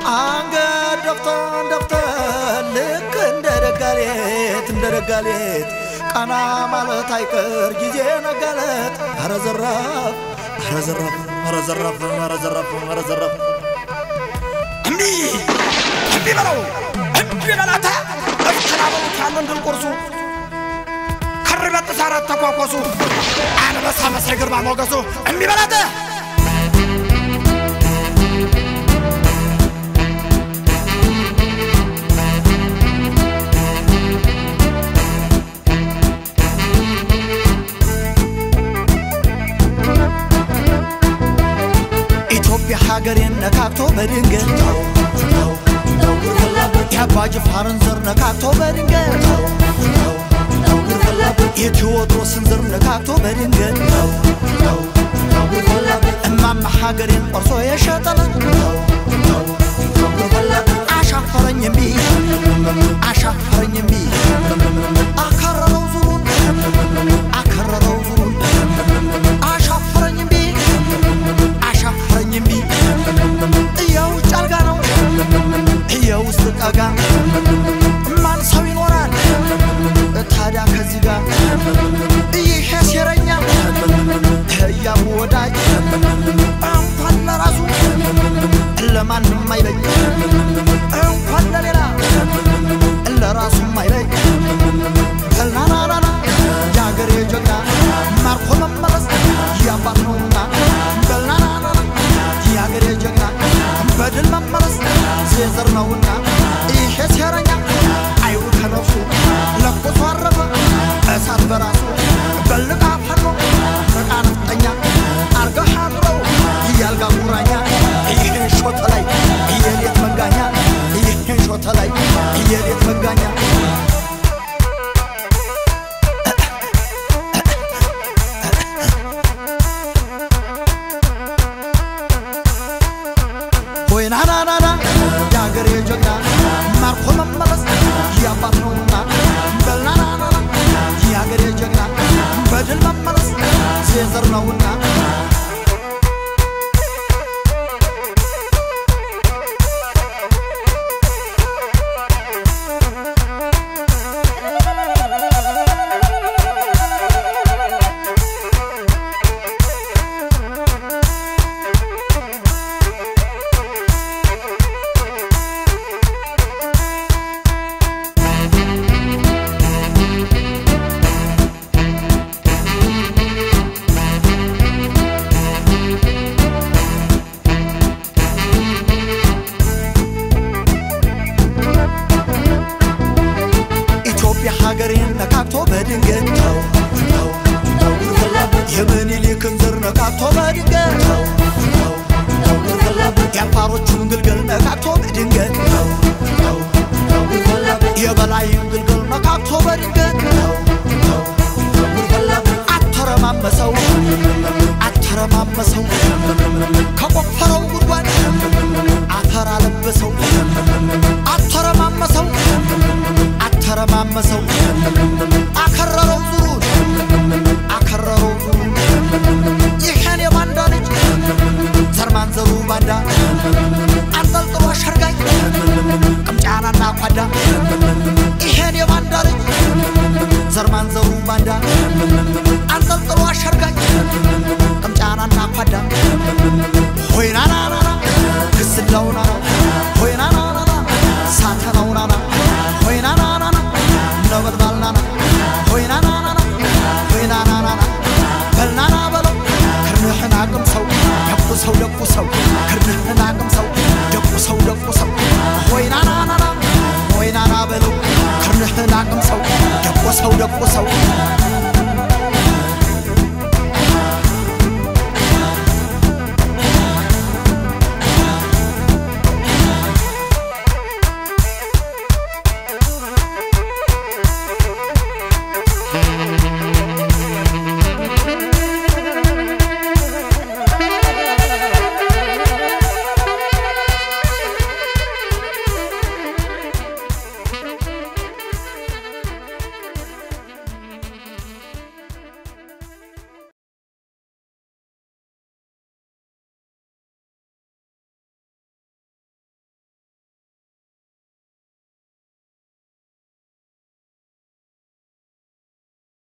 አንገት ደፍተን ደፍተን ልክ እንደ ደጋሌት እንደ ደጋሌት ቀና ማለት አይቀር ጊዜ ነጋለት። ኧረ ዘራፍ ኧረ ዘራፍ ኧረ ዘራፍ ኧረ ዘራፍ ኧረ ዘራፍ እምቢ እምቢ በለው እምቢ በላታ እፍትና በሉት ያለን ድል ቁርሱ ከር በጥስ አራት ተኳኳሱ አንበሳ መሳይ ግርማ ሞገሱ እምቢ በላተ ኢትዮጵያ ሀገሬን ነካክቶ በድንገት የአባ ጅፋርን ዘር ነካክቶ በድንገት የቴዎድሮስን ዘር ነካክቶ በድንገት እማማ ሀገሬን ቆርሶ የሸጠለ አሻፈረኝ እምቢ አሻፈረኝ እምቢ አከረረው ዙሩን አከረረው ዙሩን አሻፈረኝ እምቢ አሻፈረኝ እምቢ የውጭ አልጋ ነው የውስጥ ጠጋ ማን ሰው ይኖራል ታዲያ ከዚህ ጋር ይሄ ሴረኛ እያሙ ወዳጅ እንኳን ለራሱ ለማንም አይበጅ እንኳን ለሌላ ለራሱም አይበጅ በልናናናና የአገሬ ጀግና ማርኮ መመለስ ያባት ነውና በልናናናና የአገሬ ጀግና በድል መመለስ ዜዘር ነውና ይሄ ሴረኛ አይሩ ከነፍሱ ለኮሶ አረፈ እሳት በራሱ በልቃ ፈኖ ረቃ ነፍጠኛ አርገህ አኑረው እያልጋ ጉራኛ ይህን ሾተ ላይ የሌት መጋኛ ይህን ሾተ ላይ የሌት መጋኛ ሆይ ናናናና የአገሬ ጀግና ማርኮ መመለስ ያባት ነውና በልናናናና የአገሬ ጀግና በድል መመለስ ዜዘር ነውና ኢትዮጵያ ሀገሬን ነካክቶ በድንገት የምኒልክን ዘር ነካክቶ በድንገት የአፋሮቹን ግልገል ነካክቶ በድንገት የበላይን ግልገል ነካክቶ በድንገት አተረማመሰው አተረማመሰው ከቆፈረው ጉድጓድ አፈር አለበሰው አተረማመሰው አተረማመሰው አከረረው ዙሩን አከረረው ዙሩን ይሄን የባንዳ ልጅ ዘርማንዘሩ ባንዳ አንጠልጥሎ አሸርጋኝ ቅምጫናና ኳዳ ይሄን የባንዳ ልጅ ዘርማንዘሩ ባንዳ አንጠልጥሎ አሸርጋኝ ቅምጫናና ኳዳ